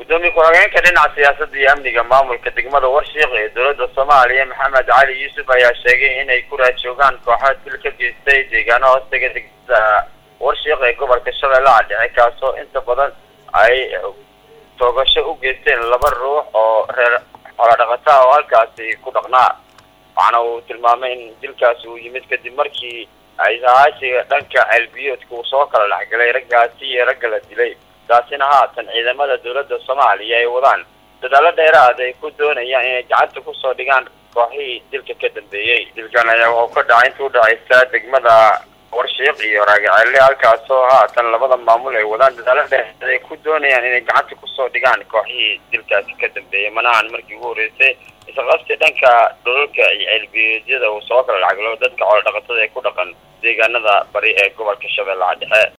gudoomiye ku-xigeenka dhinaca siyaasadda iyo amniga maamulka degmada warshiiq ee dowladda soomaaliya maxamed cali yuusuf ayaa sheegay inay ku raajoogaan kooxo dil ka geystay deegaano hoostaga degmada warshiiq ee gobolka shabeellaha dhexe kaasoo inta badan ay toogasho u geysteen laba ruux oo reer xoolodhaqata oo halkaasi ku dhaqnaa waxaana uu tilmaamay in dilkaasi uu yimid kadib markii ay sahaashiga dhanka ceelbiyoodka uu soo kala dhexgalay raggaasi iyo ragga la dilay taasina haatan ciidamada dowladda soomaaliya ay wadaan dadaalo dheeraad ay ku doonayaan inay gacanta kusoo dhigaan kooxihii dilka ka dambeeyey dilkan ayaa wuxuu ka dhacay inta udhacaysa degmada warshiiq iyo raagaceelle halkaasoo haatan labada maamul ay wadaan dadaalo dheeraad ay ku doonayaan inay gacanta kusoo dhigaan kooxihii dilkaasi ka dambeeyey manahan markii ugu horreysay isqabsi dhanka dhulalka iyo ceelbiyeedyada uu soo kala dhexgalo dadka xoolo dhaqatada ee ku dhaqan deegaanada bari ee gobolka shabeellaha dhexe